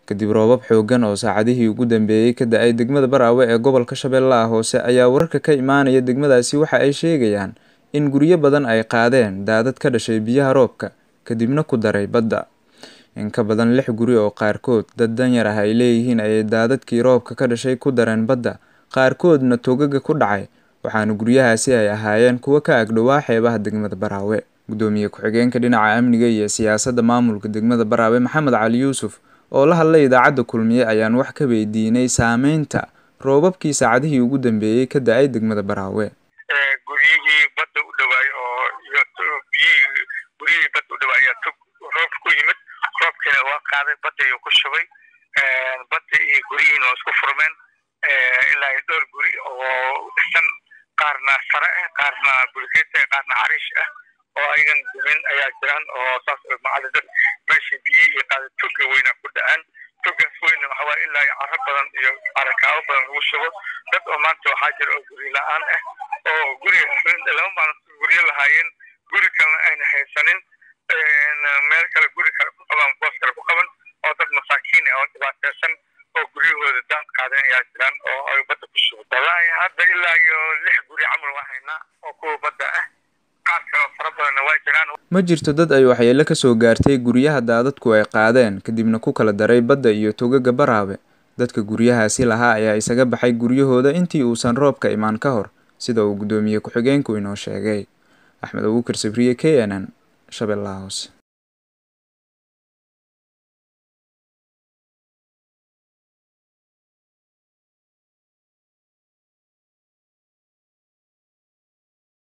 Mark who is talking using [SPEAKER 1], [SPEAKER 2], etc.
[SPEAKER 1] kadib roobab xooggan oo saacadihii ugu dambeeyey ka da-ay degmada baraawe ee gobolka shabeellaha hoose ayaa wararka ka imaanaya degmadaasi waxa ay sheegayaan in guryo badan ay qaadeen daadad ka dhashay biyaha roobka kadibna ku daray badda in ka badan lix guri oo qaarkood dad danyar ah ay leeyihiin ayay daadadkii roobka ka dhashay ku dareen badda qaarkoodna togaga ku dhacay waxaana guryahaasi ay ahaayeen kuwo ka agdhowaa xeebaha degmada baraawe gudoomiye ku-xigeenka dhinaca amniga iyo siyaasadda maamulka degmada baraawe maxamed cali yuusuf oo la hadlay idaacadda kulmiye ayaan wax ka weydiinay saameynta roobabkii saacadihii ugu dambeeyey ka da-ay degmada baraawe
[SPEAKER 2] guryihii badda u dhawaay oo iyo biyihii guryihii badda u dhawaay ayaa tog roob ku yimid roobkiina waa qaaday badda ayuu ku shubay badda iyo guryihiina waa isku furmeen ilaa iyo dhowr guri oo dhisan qaarna sare ah qaarna bulkeet ah qaarna cariish ah oo ayagan dumin ayaa jiraan oo saas macali dad meeshii biyihii iyo qaada toga weyna ku da-aan togaas weyna waxa waaye ilaa iyo caro badan iyo carakaabo badan lagu shubo dad oo maanta waxaa jira oo guri la-aan ah oo guri laba maalin guryo lahaayeen guri kalena ayna haysanin meel kale guri kale ku qaban boos kale ku qaban oo dad masaakiin ah oo dhibaateysan oo guryahooda daan qaadeen ayaa jiraan oo ay badda ku shubo wallaahi hadda ilaa iyo lix guri camal waa haynaa oo kuwa badda ah qaar kale oo fara badanna waa jiraan
[SPEAKER 1] ma jirto dad ay waxyeelo kasoo gaartay guryaha daadadku ay qaadeen kadibna ku kala daray badda iyo togaga baraawe dadka guryahaasi lahaa ayaa isaga baxay guryahooda intii uusan roobka imaan ka hor sida uu guddoomiye ku-xigeenku inoo sheegay axmed abuukar sabriye k n n shabeellaha hoose